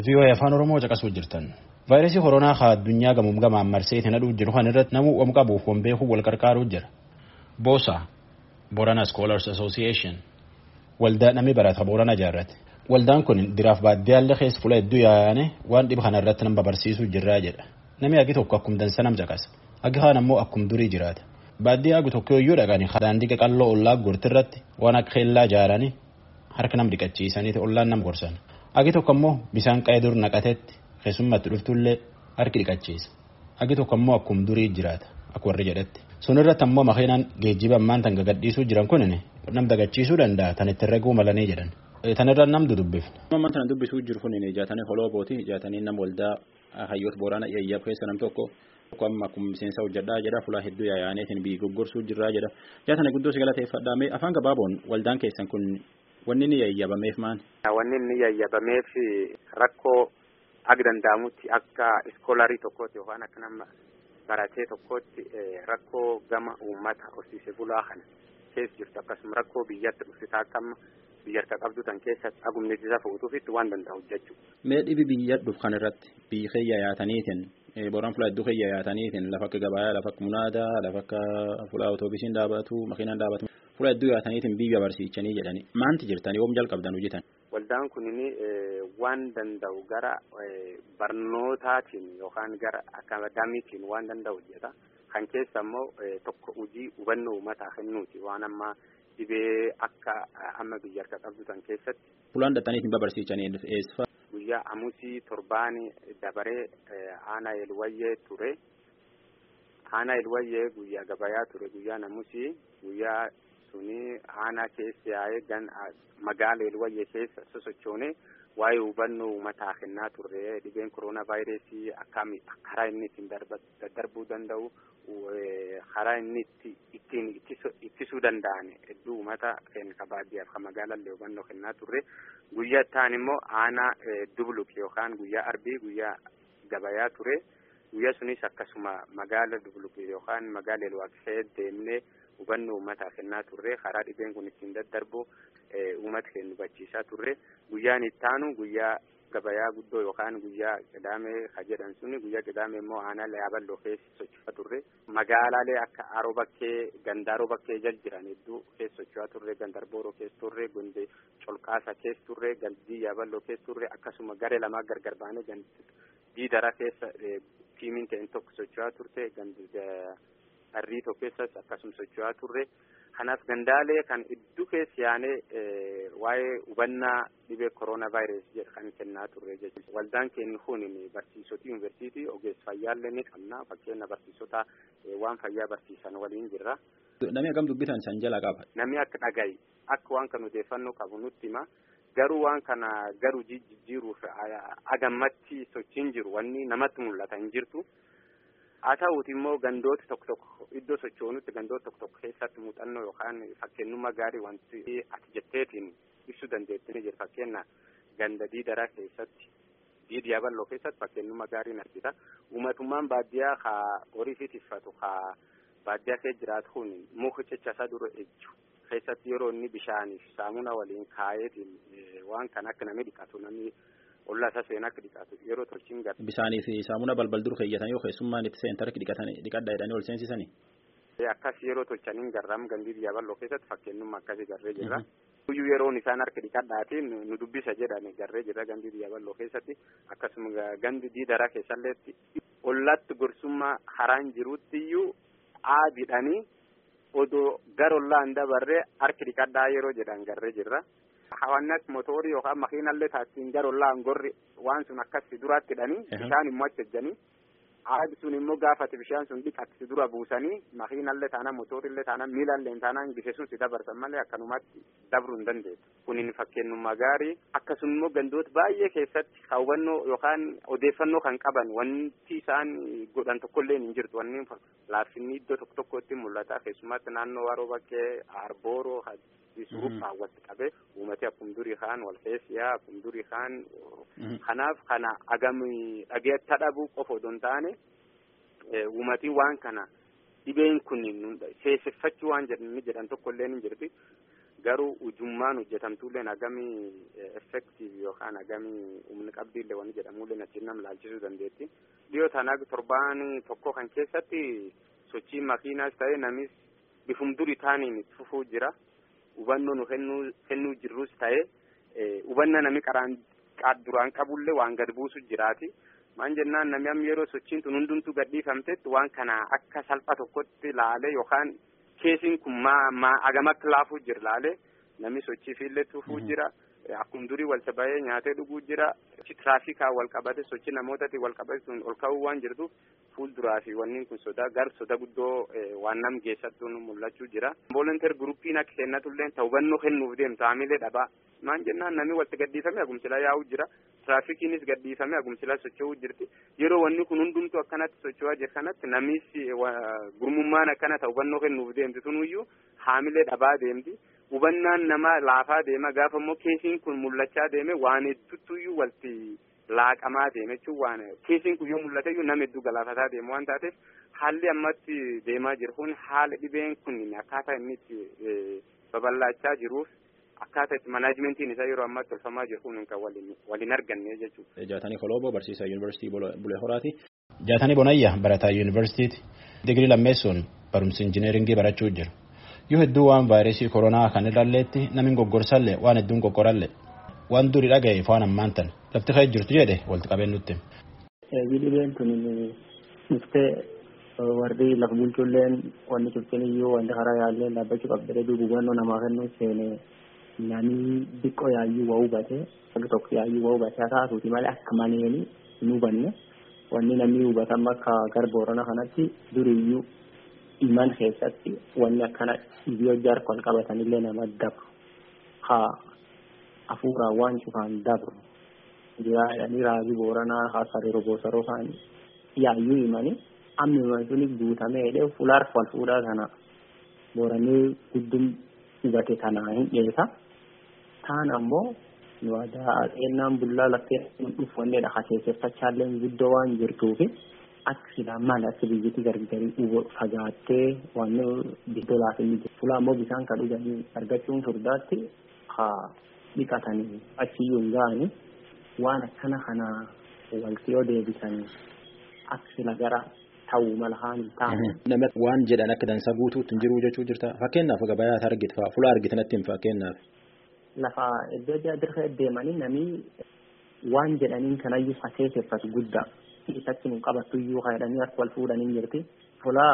VOA afaan Oromoo caqasuu jirtan. Vaayirasii koronaa haa addunyaa gamuum gamaan marsee itti nadhuu jiru kan irratti namuu waan qabuuf waan beekuuf wal qarqaaruu jira. Boosa Borana Scholars Association waldaa namni barata Borana ijaarrate. Waldaan kun diraaf baaddiyaallee keessa fuula hedduu yaa'ane waan dhiba kana irratti nama barsiisuu jirraa jedha. Namni agi tokko akkum dansa nam caqasa. Agi kaan ammoo akkum durii jiraata. Baadiyyaa agi tokko iyyuu dhaqanii daandii qaqalloo ollaa gortirratti waan akka keellaa ijaaranii harka nam dhiqachiisanii ollaan nam gorsan. Agi tokko ammoo bisaan qa'ee dur naqatetti keessummatti dhuftullee harki dhiqachiisa. Agi tokko ammoo akkum durii jiraata akka warri jedhetti. Sun irratti ammoo makiinaan geejjiba ammaan tan gagadhiisuu jiran kun nam dagachiisuu danda'a tan ittiin reguu malanii jedhan. Tanirra nam dudubbifne. Ammaan tana dubbisuu jiru kun ijaatanii holoo booti ijaatanii nam waldaa hayyoota boorana yayyaaf keessa nam tokko tokko amma akkuma miseensa hojjedhaa jedha fulaa hedduu yaa'aneetiin biyyi goggorsuu jirraa jedha. Ijaatanii guddoo si galateeffadhaa mee afaan gabaaboon waldaan keessan kun wanni inni yayyabameef maan? Wanni inni yayyabameef rakkoo akka danda'amutti akka iskoolarii tokkootti yookaan akka nama baratee tokkootti rakkoo gama uummata horsiise bulaa kana keessa jirtu akkasuma rakkoo biyyatti dhufsisaa akka amma biyya harka qabdu tan keessatti agumnisiisa fuutuufitti waan danda'u jechuudha. Mee dhibi biyya dhufu kan irratti biyyi keeyya yaataniitiin booraan fulaa hedduu keeyya yaataniitiin lafa akka gabayaa lafa akka munaadaa lafa akka fulaa otoobisiin dhaabatu makiinaan dhaabatu fulaa hedduu yaataniitiin biyya barsiichanii jedhani maanti jirtanii oom jalqabdan hojjetan. Waldaan kunini waan danda'u gara barnootaatiin yookaan gara akaadaamiitiin waan danda'u hojjeta. Kan keessa immoo tokko hojii hubannoo uummataa kennuuti waan amma dhibee akka amma biyya harka qabdu tan keessatti. Fulaan dhattaniitiin babarsiichanii eessa? Guyyaa amusii torbaanii dabaree aanaa elwayyee ture. Aanaa elwayyee guyyaa gabayaa ture guyyaan amusii guyyaa suni aanaa keessa yaa'ee gan magaala elwayyee keessa sosochoone waa'ee hubannoo uummataa kennaa turre dhibeen koronaa vaayirasii akkami karaa inni ittiin daddarbuu danda'u karaa inni ittiin ittisuu danda'an hedduu uummata keenya baadiyyaaf kan magaalallee hubannoo kennaa turre guyyaa ta'an immoo aanaa dubluk yookaan guyyaa arbii guyyaa gabayaa ture guyyaa sunis akkasuma magaala dubluk yookaan magaala elwaaqsee deemnee hubannoo uummataa kennaa turre karaa dhibeen kun ittiin daddarbu uummata keenya hubachiisaa turre guyyaan itti aanu guyyaa gabayaa guddoo yookaan guyyaa qidaamee ka jedhan suni guyyaa qidaamee immoo aanaa yaaballoo keessa socho'aa turre magaalaalee akka aroo bakkee gandaaroo bakkee jal jiran hedduu keessa socho'aa turre gandarbooroo keessa turre gonde colqaasa keessa turre galdii yaaballoo keessa turre akkasuma garee lamaa gargar baanee diidara keessa tiimiin ta'een tokko socho'aa turte harrii tokko keessas akkasuma socho'aa turre kanaaf gandaalee kan hedduu keessa yaanee waa'ee hubannaa dhibee koronaa vaayirasii jedhu kan kennaa turre jechuudha. Waldaan keenya kun barsiisota yuunivarsiitii ogeessa fayyaallee ni qabna fakkeenya barsiisota waan fayyaa barsiisan waliin jirra. Namni akkam dubbitan san jala qaba. Namni akka dhagahi akka waan kan odeeffannoo qabu nutti hima. Garuu waan kana garuu jijjiiruuf agammatti sochiin jiru wanni namatti mul'ata hin jirtu. haa ta'uuti immoo gandooti tokko tokko iddoo sochoonutti gandoota tokko tokko keessatti muuxannoo yookaan fakkeenyummaa gaarii wanti ati jetteetiin ibsuu dandeetti ni jira fakkeenya ganda diidaraa keessatti diidi yaaballoo keessatti fakkeenyummaa gaarii ni argita uummatummaan baadiyyaa haa horii fi tiffatu haa baadiyyaa keessa jiraatu kun muka cechasaa dura ejju keessatti yeroo inni bishaaniif saamuna waliin kaayeetiin waan kan akka namni dhiqatu namni ollaa isaa seenaa akka dhiqatu yeroo tolchiin gara. Bishaanii fi saamuna balbal dur keeyyatan yoo keessummaan itti seentaa harki dhiqatan dhiqadha jedhanii ol seensisanii. Akkas yeroo tolchaniin garraam gandii biyyaa bal'oo keessatti fakkeenyummaa akkasii garree jirra. Guyyuu yeroon isaan harka dhiqadhaatiin nu dubbisa jedhani garree jirra gandii biyyaa bal'oo keessatti akkasuma gandi diidaraa keessalleetti ollaatti gorsummaa haraan jirutti iyyuu aadidhanii odoo gara ollaan dabarree harki dhiqadhaa yeroo jedhan garree jirra. Hawaannas mootorii yookaan makiinallee taasisin gara ollaan gorri waan sun akkas duraatti hidhanii bishaan immoo achi ejjanii aadi sun immoo gaafate bishaan sun dhiqatti dura buusanii makiinallee taanaan mootorillee taanaan miilallee taanaan gise sun si dabarsan malee akkanumatti dabruu hin dandeessu. Kunin fakkeenyummaa gaarii akkasuma immoo gandoota baay'ee keessatti hawwannoo yookaan odeeffannoo kan qaban wanti isaan godhan tokkollee hin jirtu wanni laaffinni iddoo tokko tokkotti mul'ata keessumatti naannoo waroo bakkee arbooroo suuruphaa walitti qabee uummati akkuma durii kaan wal keessiyaa akkuma durii kaan kanaaf kana agami dhageetta dhabuu qofa odoo hin taane uummati waan kana dhibeen kun seesseffachuu waan jedhan tokko illee ni jirti garuu ujummaan hojjetamtuulleen hagamii effektiiv yookaan hagamii humni qabdiillee wanni jedhamullee achiin nam laalchisuu dandeetti. Dhiyoo tana torbaan tokko kan keessatti sochii makiinaas ta'ee namis bifum duri taaniin fufuu jira. Hubannoo nu kennuu jirrus ta'ee hubanna nami qaraan duraan qabullee waan gad buusu jiraati. Maan jennaan namni amma yeroo sochiin tun hundumtuu gadhiifamtetti waan kana akka salpha tokkotti laalee yookaan keesiin kun maa maa agama akka laafuu jira laalee namni sochii fiillee tufuu jira. Akkuma durii walta bahee nyaatee dhuguu jira. Tiraafikaa wal qabate sochii namootaatiin wal qabate sun ol ka'uu waan jirtuuf fuulduraa fi wanni kun sodaa gar soda guddoo waan nam geessattuu mul'achuu jira. Volunteer guruppiin akka kennatullee ta'u hubannoo kennuuf deemtu haamilee dhabaa. Maan jennaan namni walta gadhiifame agumsila yaa'uu jira. Tiraafikiinis gadhiifame agumsila socho'uu jirti. Yeroo wanni kun hundumtuu akkanatti socho'aa jira kanatti namis gurmummaan akkana ta'u hubannoo kennuuf deemti sunuyyuu haamilee dhabaa deemti. hubannaan nama laafaa deema gaafa immoo keesiin kun mul'achaa deeme waan hedduutuyyuu walti laaqamaa deeme jechuun waan keesiin kun yoo mul'ate iyyuu nama hedduu galaafataa deemu waan taateef haalli ammatti deemaa jiru kun haala dhibeen kun akkaataa inni itti babal'achaa jiruuf akkaataa itti manaajimentiin isaa yeroo ammaatti tolfamaa jiru kun kan waliin arganne jechuudha. Jaatanii Koloobo barsiisaa yuunivarsiitii Bulee Horaati. Jaatanii Bonayya barataa yuunivarsiitiiti. Digirii lammeessuun barumsa injineeringii barachuu jira. yoo hedduu waan vaayirasii koronaa kan irralleetti namni goggorsallee waan hedduun qoqqoralle waan duri dhaga'e waan ammaan tan lafti ka'ee jirtu jedhe walitti qabeen nutti. Dhibeen tun dhuftee warri lafa bulchulleen wanni cufteen iyyuu wanti karaa yaallee dhaabbachuu qabdee duuba hubannoo namaa kennuu seene namni xiqqoo yaayyuu waa hubate wanti tokko yaayyuu waa hubate haa taatuuti malee akka maneeni hin hubanne wanni namni hubatan akka garba Boorana kanatti duriyyuu iman keessatti wanni akkana dhibee hojii wal qabatanillee nama dabru haa hafuuraan waan cufaan dabru jiraadhanii raajii booranaa haa sariiroo boosaroo kaan yaayyuu himanii amni himan suni guutamee hidhee fulaar wal fuudhaa kana booranii guddum hubate tanaa hin dheesa taan ammoo nu aadaa xeennaan bullaa laftee dhufu wanneedha haseesseffachaalleen guddoo waan jirtuufi akka silaa maal akka biyyatti gargari fagaattee waan biddoo laafinni jiru. Fulaa immoo bishaan kan dhuganii argachuun furdaatti haa dhiqatanii achiyyuu hin ga'anii waan akkana kana walti yoo deebisan akka sila gara ta'uu mala haan hin taane. Nama waan jedhan akka dansa guutuutti hin jiru jechuu jirta. Fakkeenyaaf gabayaa argite fa'aa fulaa argitanatti hin fakkeenyaaf. Lafa iddoo dirree deemanii namni waan jedhaniin kanayyuu faseesseffatu guddaa. isatti nu qabattu iyyuu jedhanii akka wal fuudhanii jirti. Fulaa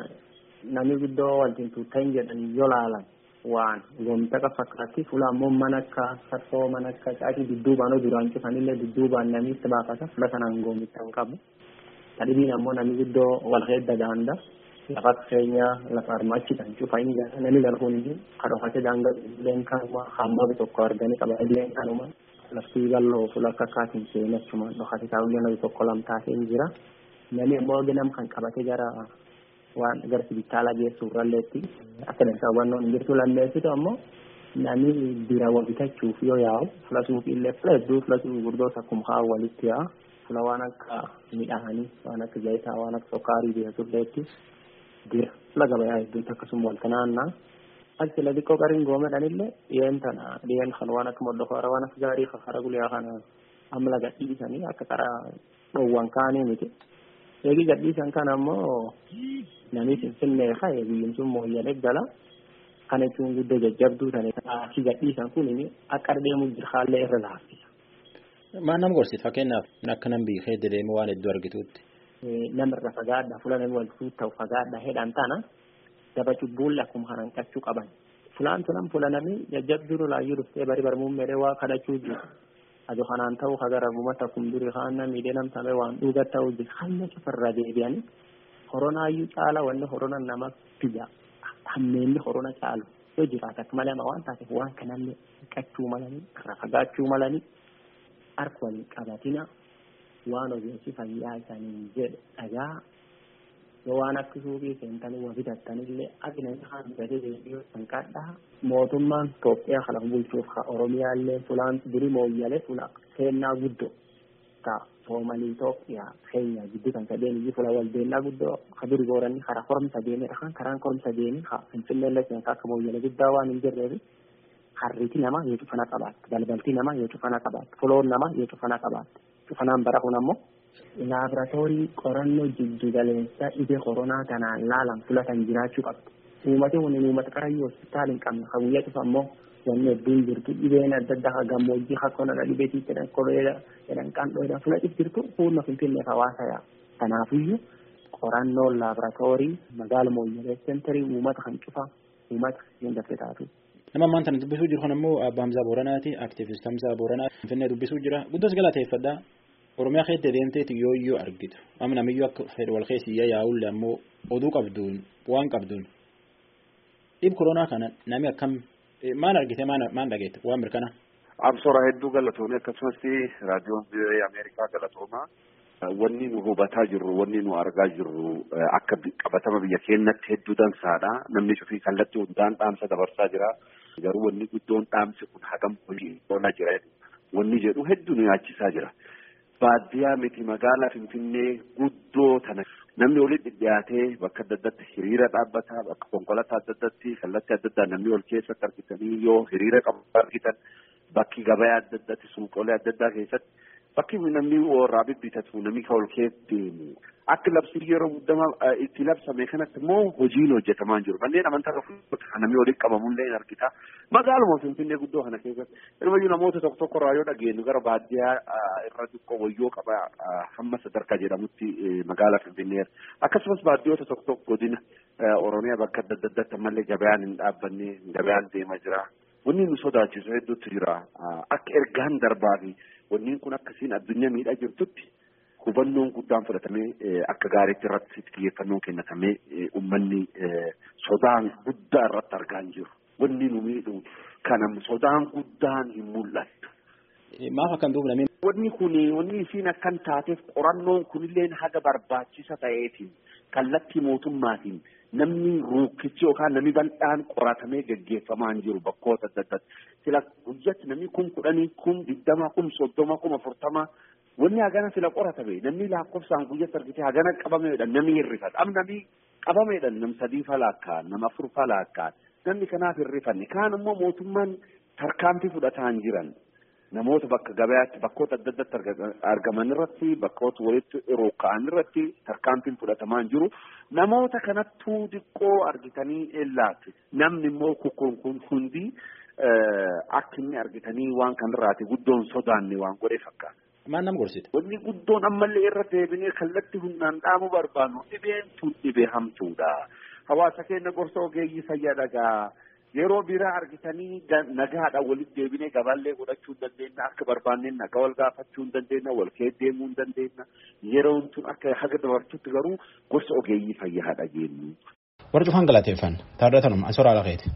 namni guddoo waliin tuuttan jedhanii yoo laalan waan goomta akka fakkaatti fulaa immoo mana akka sarfoo mana akka caatii dudduubaan duraan cufanillee dudduubaan namni itti baafata fula sanaan goomicha hin qabu. Tadhibiin ammoo namni guddoo wal heedda daanda lafa keenya lafa armaachi kan cufa hin jaala namni galfuun iyyuu kadhofate daanga leen kanuma hamma tokko arganii qaba leen kanuma. laftii bal'oo fuula akka akkaatiin seenachumaan dhokate taa'ullee namni tokko lamtaatee hin jira. Namni immoo ganam kan qabate gara waan gara sibitaalaa geessu irralleetti akka dansaa hubannoon hin jirtu lammeessitu ammoo namni bira wal bitachuuf yoo yaa'u fuula suuqiillee fuula hedduu fuula gurgurdoos akkuma haa walitti yaa'a. Fuula waan akka midhaanii waan akka zayitaa waan akka sokkaarii beeksisuulleetti jira. Fuula gabayaa hedduutti akkasuma wal kanaannaa. Achi la xiqqoo qariin goomedhanillee dhiyeen tana dhiyeen kan waan akka moldofara waan akka gaarii kakara guyyaa kana amma laga dhiisanii akka karaa dhoowwan kaanii miti. Eegi gadhiisan kana ammoo namni finfinnee ka'e biyyin sun mooyyalee gala kana jechuun guddoo jajjabduu tane achi gadhiisan kun akka deemu jira haallee irra laaffisa. Maal nama gorsiisa fakkeenyaaf akka nam biifee dedeemee waan hedduu argituutti. Namirra fagaadha fuula namni wal ta'u fagaadha hedhan tana daba cubbuulle akkuma kanan qachuu qaban. Fulaan tunan fulanami jajjabduu laayyuu dhuftee bari barmuun meedhee waa kadhachuu jiru. Ado kanaan ta'uu hagara bumata kun duri haana miidhee namtame waan dhuga ta'uu jiru. Hanna cufarra deebi'anii horonaayyuu caala wanni horona nama biyya hammeenni horona caalu yoo jiraate akka malee waan taateef waan kanallee qachuu malanii irra fagaachuu malanii harka waliin qabatina waan ogeessi fayyaa isaanii jedhe dhagaa yoo waan akka suuqii seentanii waa bitattanillee agna haa bitatee deebi'uu kan kadhaa mootummaan Itoophiyaa kana bulchuuf ka Oromiyaallee fulaan duri mooyyalee fula seennaa guddoo ka Soomalii Itoophiyaa keenya gidduu kan sadeen iyyuu fula wal deennaa guddoo ka duri gooranni karaa koromsa deemee dhakaan karaan koromsa deemee ka Finfinneellee seenaa akka mooyyalee guddaa waan hin jirreef harriti namaa yoo cufana qabaatte balbalti namaa yoo cufana qabaatte foloon namaa yoo cufana qabaatte cufanaan bara kun ammoo laaboraatoorii qorannoo jiddugaleessa dhibee koronaa kanaan laalan filatan jiraachuu qabdi. Uummati kun uummata qarayyuu hospitaala hin qabne kan guyyaa cufa ammoo wanni hedduun jirtu dhibeen adda addaa kan gammoojjii kan konadha dhibeetii jedhan koleera jedhan qandhoo jedhan fudhatif jirtu fuulma finfinneef hawaasa yaa. Kanaafiyyuu qorannoo laaboraatoorii magaala mooyyalee seenterii uummata kan cufa uummata hin dafee taatu. Nama ammaan tana dubbisuu jiru kun ammoo Abbaa Hamzaa Booranaati. Aktiivist Hamzaa Booranaa Finfinnee dubbisuu jira. Guddoos galateeffadhaa. Oromiyaa keessa deemteeti yoo iyyuu argitu. Amma namiyyuu akka fedhe wal keessa iyyaa yaa'ulle ammoo oduu qabduun waan qabduun. Dhib koronaa kana nami akkam maal argite maal dhageette waan mirkana. Absora hedduu galatoomee akkasumas raadiyoon biyya Ameerikaa galatoomaa. Wanni nu hubataa jirru wanni nu argaa jirru akka qabatama biyya keenyatti hedduu dansaadha. Namni cufii kallattii hundaan dhaamsa dabarsaa jira. Garuu wanni guddoon dhaamsi kun hagam hojii oolaa jira. Wanni jedhu hedduu nu yaachisaa jira. Baadiyyaa miti magaalaa Finfinnee guddoo tana namni walitti dhiyaatee bakka adda addaatti hiriira dhaabbataa bakka konkolaataa adda addaatti kallattii adda addaa namni wal keessatti argitanii yoo hiriira qabu argitan bakki gabayaa adda addaatti suuqolee adda addaa keessatti bakki namni warraa bibbitatu namni kan ol keessa deemu akka labsii yeroo guddamaa itti labsame kanatti immoo hojiin hojjetamaa jiru manneen amantaa kan namni walitti qabamullee hin argita magaaluma finfinnee guddoo kana keessatti ilmayyuu namoota tokko tokko irraa yoo dhageenyu gara baadiyyaa irra xiqqoo wayyoo qaba hamma sadarkaa jedhamutti magaalaa finfinnee akkasumas baadiyyoota tokko tokko godina oromiyaa bakka adda addaatti ammallee gabayaan hin dhaabbanne gabayaan deema jira wanni nu sodaachisu hedduutu jira akka ergaan darbaa fi wanni kun akkasiin addunyaa miidhaa jirtutti hubannoon guddaan fudhatamee akka gaariitti irratti xiyyeeffannoon kennatamee uummanni sodaan guddaa irratti argaa hin jiru. Wanni nu miidhu kanam sodaan guddaan hin mul'attu. Maaf akkan duubname. Wanni kun wanni isiin akkan taateef qorannoon kunillee haga barbaachisa ta'eetiin kallattii mootummaatiin namni ruukkichi yookaan namni bal'aan qoratamee gaggeeffamaa hin jiru bakkoota adda addaatti. Sila guyyatti namni kun kudhanii kun digdama kun soddoma kun afurtama wanni hagana sila qoratame namni lakkoofsaan guyyatti argite hagana qabameedha namni hirrifata. Am namni qabameedha nam sadii falaakkaan nama afur falaakkaan namni kanaaf hirrifanne kaan immoo mootummaan tarkaanfii fudhataa hin jiran. namoota bakka gabayaatti bakkoota adda addaatti argaman irratti bakkoota walitti rooka'an irratti tarkaanfiin fudhatamaa hin jiru namoota kanattuu xiqqoo argitanii ellaatti namni immoo kukkuun kun hundi akka inni argitanii waan kanarraati guddoon sodaanne waan godhe fakkaata. Maal nama gorsite? Wanni guddoon ammallee irra deebinee kallattii humnaan dhaamuu barbaannu dhibeen tun dhibee hamtuudha. Hawaasa keenya gorsa ogeeyyii fayyaa dhagaa. yeroo biraa argitanii nagaadhaan walitti deebinee gabaallee godhachuu hin dandeenya akka barbaanneen nagaa wal gaafachuu hin dandeenya wal keessa deemuu hin dandeenya yeroon tun akka haga dabartutti garuu gorsa ogeeyyii fayyaa dhageenyu. Warri cufan galateeffan taardatanuma asoraa laqeeti.